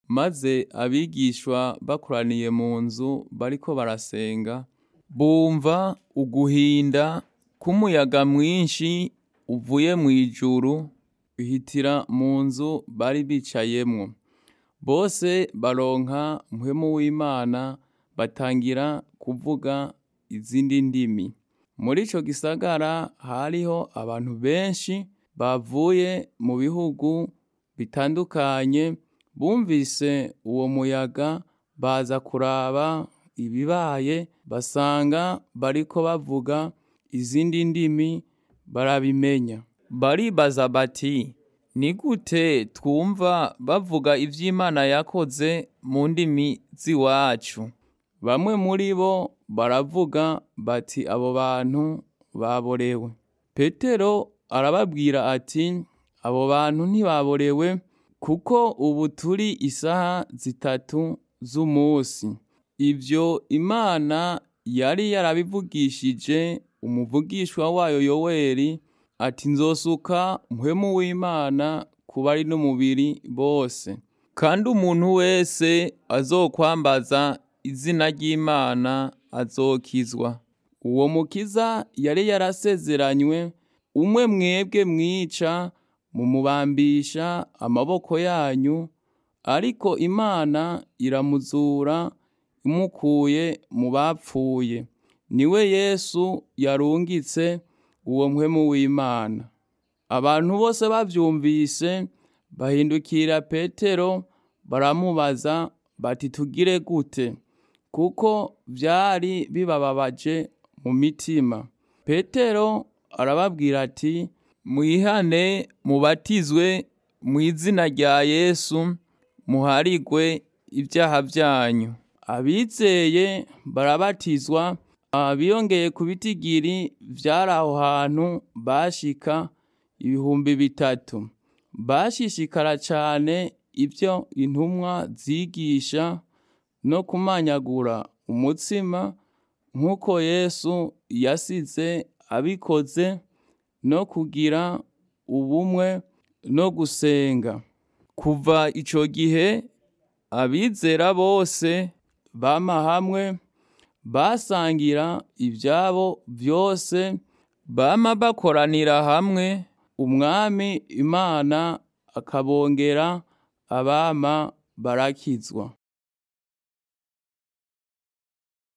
maze abigishwa bakoraniye mu nzu bariko barasenga, bumva uguhinda k'umuyaga mwinshi uvuye mw'ijuru uhitira mu nzu bari bicayemwo. Bose baronka mpwemu w'Imana batangira kuvuga izindi ndimi. Muri ico gisagara hariho abantu benshi bavuye mu bihugu bitandukanye, bumvise uwo muyaga baza kuraba ibibaye, basanga bariko bavuga izindi ndimi barabimenya. Baribaza bati ni gute twumva bavuga ivyo Imana yakoze mu ndimi z'iwacu? Bamwe muri bo baravuga bati abo bantu baborewe. Petero arababwira ati abo bantu ntibaborewe kuko ubu turi isaha zitatu z'umusi. Ivyo Imana yari yarabivugishije umuvugishwa wayo Yoweri ati nzosuka mpwemu w'Imana ku bari n'umubiri bose. Kandi umuntu wese azokwambaza izina ry'Imana azokizwa. Uwo mukiza yari yarasezeranywe, umwe mwebwe mwica mumubambisha amaboko yanyu, ariko Imana iramuzura imukuye mu bapfuye. Niwe Yesu yarungitse uwo mpwemu w'Imana. Abantu bose bavyumvise bahindukira Petero baramubaza bati tugire gute? Kuko vyari bibababaje mu mitima. Petero arababwira ati mwihane mubatizwe mw'izina rya Yesu muharigwe ivyaha vyanyu. Abizeye barabatizwa, biyongeye ku bitigiri vyari aho hantu bashika ibihumbi bitatu. Bashishikara cane ivyo intumwa zigisha no kumanyagura umutsima nk'uko Yesu yasize abikoze no kugira ubumwe no gusenga. Kuva ico gihe abizera bose bama hamwe, basangira ivyabo vyose, bama bakoranira hamwe, umwami Imana akabongera abama barakizwa.